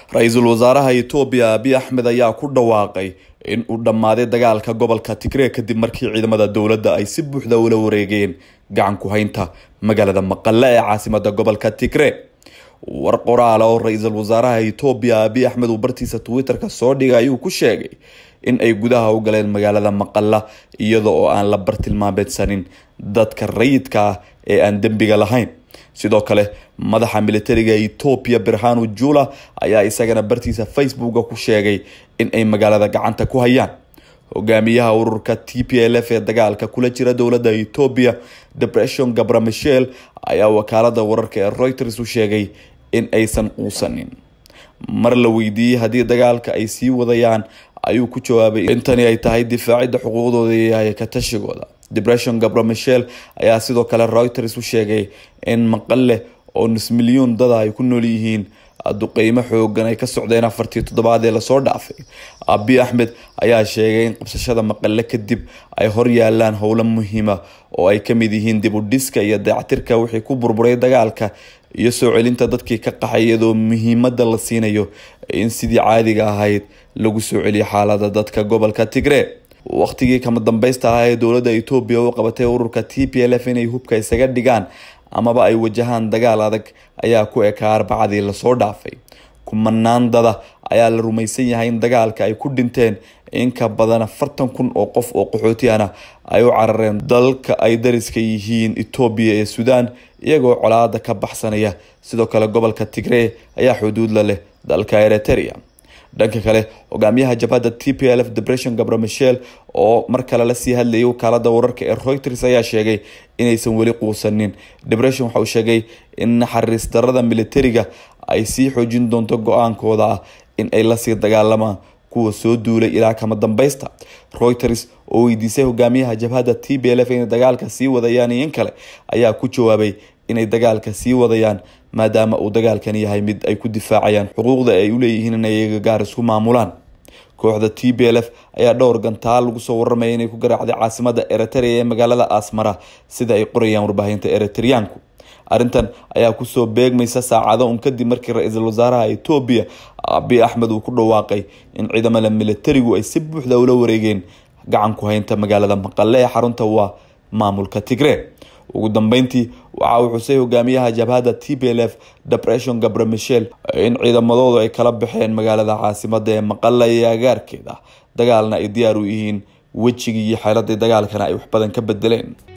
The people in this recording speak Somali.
ra-iisul wasaaraha etoobiya abiy axmed ayaa ku dhawaaqay in uu dhammaaday dagaalka gobolka tigree kadib markii ciidamada dowladda ay si buuxda ula wareegeen gacan ku haynta magaalada maqale ee caasimada gobolka tigree war qoraala oo ra-iisul wasaaraha etoobiya abiy axmed uu bartiisa twitter-ka soo dhigay ayuu ku sheegay in ay gudaha u galeen magaalada maqala iyada oo aan la bartilmaameedsanin dadka rayidka ah ee aan dembiga lahayn sidoo kale madaxa militariga etoobiya birhanu jula ayaa isagana bartiisa facebooka ku sheegay in ay magaalada gacanta ku hayaan hogaamiyaha ururka t p l f ee dagaalka kula jira dowladda etoobiya depression gabra michel ayaa wakaalada wararka ee reuters u sheegay in aysan quusanin mar la weydiiyey haddii dagaalka ay sii wadayaan ayuu ku jawaabay intani ay tahay difaacidda xuquuqdooda iyo ka tashigooda depression gabra michel ayaa sidoo kale reuters u sheegay in maqale oo nus milyuun dada ay ku nool yihiin duqeymo xoogan ay ka socdeen afartii toddobaad ee lasoo dhaafay abiy axmed ayaa sheegay in qabsashada maqale kadib ay hor yaalaan howlo muhiima oo ay kamid yihiin dib u dhiska iyo dayactirka wixii ku burburay dagaalka iyo soo celinta dadkii ka qaxay iyadoo muhiimada la siinayo in sidii caadiga ahayd lagu soo celiyo xaalada dadka gobolka tigree waqtigii kama dambeysta ah ee dowladda etoobiya u qabatay ururka t p l f inay hubka isaga dhigaan amaba ay wajahaan dagaal adag ayaa ku ekaa arbacadii lasoo dhaafay kumanaan dada ayaa la rumaysan yahay in dagaalka ay ku dhinteen in ka badan afartan kun oo qof oo qaxootiana ay u carareen dalka ay dariska yihiin etoobiya ee suudaan iyagoo colaada ka baxsanaya sidoo kale gobolka tigree ayaa xuduud la leh dalka eritrea dhanka kale hogaamiyaha jabhadda t p l f depression gabra michel oo mar kale lasii hadlayay wakaalada wararka ee reuters ayaa sheegay inaysan weli quusanin depression waxa uu sheegay in naxariis darada militariga ay sii xoojin doonto go-aankooda ah in ay lasii dagaalamaan kuwa soo duulay ilaa kama dambeysta reuters oo weydiisay hogaamiyaha jabhadda t b l f inay dagaalka sii wadayaan iyo in kale ayaa ku jawaabay inay dagaalka sii wadayaan maadaama uu dagaalkan yahay mid ay ku difaacayaan xuquuqda ay uleeyihiin inay iyaga gaar isku maamulaan kooxda t b l f ayaa dhowr gantaal lagu soo warramaya inay ku garaacday caasimada eritrea ee magaalada asmara sida ay qorayaan warbaahinta eritriyaanku arrintan ayaa kusoo beegmaysa saacado un kadib markii ra-iisul wasaaraha etoobiya abiy axmed uu ku dhawaaqay in ciidamada militarigu ay si buuxda ula wareegeen gacan ku haynta magaalada maqale ee xarunta waa maamulka tigree ugu dambeyntii waxa uu xusay hogaamiyaha jabhadda t p l f depression gabra michel in ciidamadoodu ay kala baxeen magaalada caasimada ee maqala iyo agaarkeeda dagaalna ay diyaar u yihiin wejigii iyo xeeladii dagaalkana ay wax badan ka bedeleen